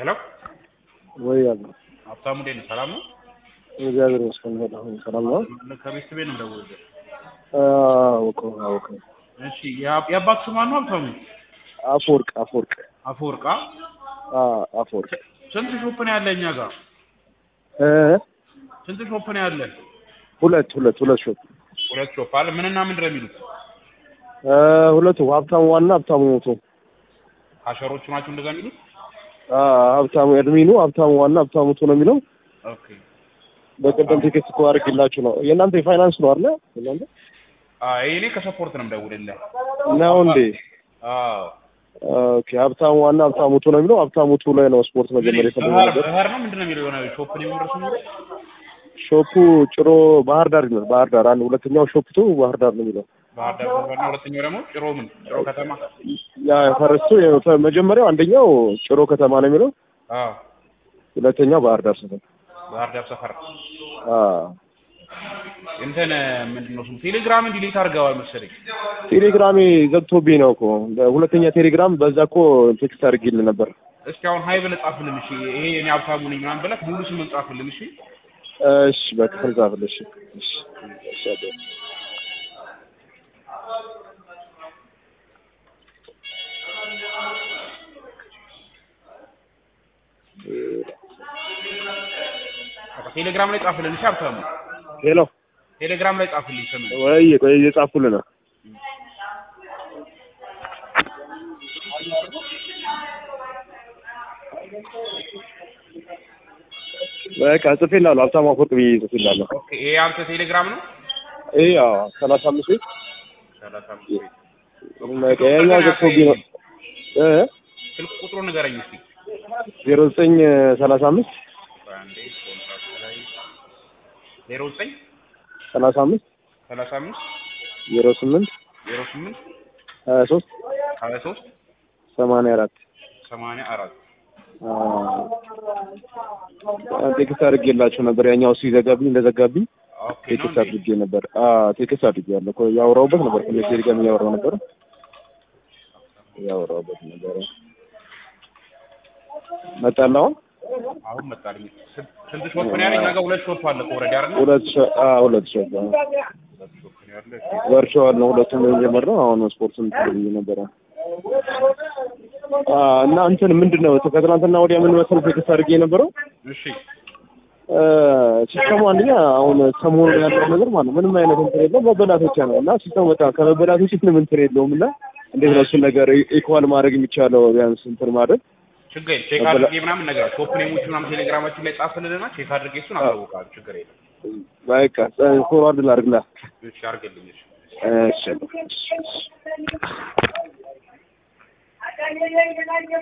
ሄሎ ወይ ያለ ሀብታሙ እንዴት ነህ? ሰላም ነው? እግዚአብሔር ይመስገን በጣም ሰላም ነው። ከቤት ቤት ነው የምደውልልህ። አውቀ አውቀ እሺ የአ- የአባት ስም ማን ነው? ሀብታሙ አፈወርቅ አፈወርቅ አፈወርቃ። አ አፈወርቅ ስንት ሾፕ ነው ያለ እኛ ጋር? እ ስንት ሾፕ ነው ያለ? ሁለት ሁለት ሁለት ሾፕ ሁለት ሾፕ አለ። ምንና ምንድን ነው የሚሉት? እ ሁለቱ ሀብታሙ ዋና ሀብታሙ ሞቶ ካሸሮቹ ናቸው እንደዛ የሚሉት? አ ሀብታሙ እድሜኑ ሀብታሙ ዋና ሀብታሙ ሞቶ ነው የሚለው። ኦኬ በቀደም ቲኬት እኮ አድርጌላችሁ ነው። የእናንተ የፋይናንስ ነው አይደል? የእናንተ አይ እኔ ከሰፖርት ነው የምደውልልህ። ነው እንዴ? አዎ ኦኬ ሀብታሙ ዋና ሀብታሙ ሞቶ ነው የሚለው። ሀብታሙ ሞቶ ላይ ነው ስፖርት መጀመሪያ የፈለገው ባህር ነገር። ባህር ነው ምንድን ነው የሚለው? የሆነ ሾፕ ነው የሚመረሱ የሚለው? ሾፑ ጭሮ ባህር ዳር ይላል። ባህር ዳር አንድ ሁለተኛው ሾፕ ቱ ባህር ዳር ነው የሚለው። ባህር ዳር ሰፈር ነው። ሁለተኛው ደግሞ ጭሮ ምን ጭሮ ከተማ። ያ ፈረስቱ መጀመሪያው አንደኛው ጭሮ ከተማ ነው የሚለው። አዎ ሁለተኛው ባህር ዳር ሰፈር። ባህር ዳር ሰፈር አ እንትን ምንድን ነው ስሙ? ቴሌግራምን ዲሊት አድርገዋል መሰለኝ። ቴሌግራሜ ዘግቶብኝ ነው እኮ ሁለተኛ ቴሌግራም በዛ እኮ ቴክስት አድርጌልህ ነበር። እስኪ አሁን ሀይ ብለህ ጻፍልን እሺ። ይሄ እኔ ሀብታሙ ነኝ ምናምን ብለህ ሙሉ ስምን ጻፍልን እሺ። እሺ በክፍል ጻፍልሽ። እሺ እሺ አባ። በቃ ቴሌግራም ላይ ጻፍልን እሺ ሀብታሙ። ሄሎ ቴሌግራም ላይ ጻፍልኝ ስምን። ወይ ቆይ እየጻፍኩልህ ነው። በቃ ጽፌልሃለሁ። ሀብታሙ አፈወርቅ ብዬ ጽፌልሃለሁ። ኦኬ ይሄ አንተ ቴሌግራም ነው? ይሄ ያው ሰላሳ አምስት ቤት ሰላሳ አምስት ቤት። በቃ ያኛው ዘግቶብኝ ነው እ ስልክ ቁጥሩ ንገረኝ እስኪ። ዜሮ ዘጠኝ ሰላሳ አምስት በአንዴ ኮንታክት ላይ ዜሮ ዘጠኝ ሰላሳ አምስት ሰላሳ አምስት ዜሮ ስምንት ዜሮ ስምንት ሀያ ሶስት ሀያ ሶስት ሰማንያ አራት ሰማንያ አራት ቴክስት አድርጌላቸው ነበር። ያኛው እሱ ይዘጋብኝ እንደዘጋብኝ ኦኬ ነው ቴክስት እንዴ? አድርጌ ነበር። አ ቴክስት አድርጌያለሁ እኮ ያወራሁበት ነበር። ከነ ቴሌግራም እያወራሁ ነበር ያወራሁበት ነበር። መጣልህ አሁን አሁን መጣልኝ። ስንት ስንት ሾፕ ነው ያለኝ? እኛ ጋር ሁለት ሾፕ አለ እኮ ኦልሬዲ አይደል? ሁለት ሸ አ ሁለት ሸ ሁለት ሾፕ ነው ያለ። ወርቸዋል ነው ሁለቱም የጀመርነው። አሁን ስፖርቱን ብዬ ነበረ አ እና እንትን ምንድን ነው ከትናንትና ወዲያ ምን መሰለህ ቴክስት አድርጌ የነበረው እሺ ሲስተሙ አንደኛ አሁን ሰሞኑን ያለው ነገር ማለት ነው ምንም አይነት እንትን የለውም መበላት ብቻ ነው እና ሲስተሙ በጣም ከመበላት ውጭ ምንም እንትን የለውም እና እንዴት ነው እሱን ነገር ኢኳል ማድረግ የሚቻለው ቢያንስ እንትን ማድረግ ችግር የለም። ቼክ አድርጌ ምናምን ነገር ሾፕ ኔሞች ምናምን ቴሌግራማችን ላይ ጻፍልንና ቼክ አድርጌ እሱን አሳውቃለሁ። ችግር የለም። በቃ ፎርዋርድ ላድርግላ እሺ አድርግልኝ። እሺ እሺ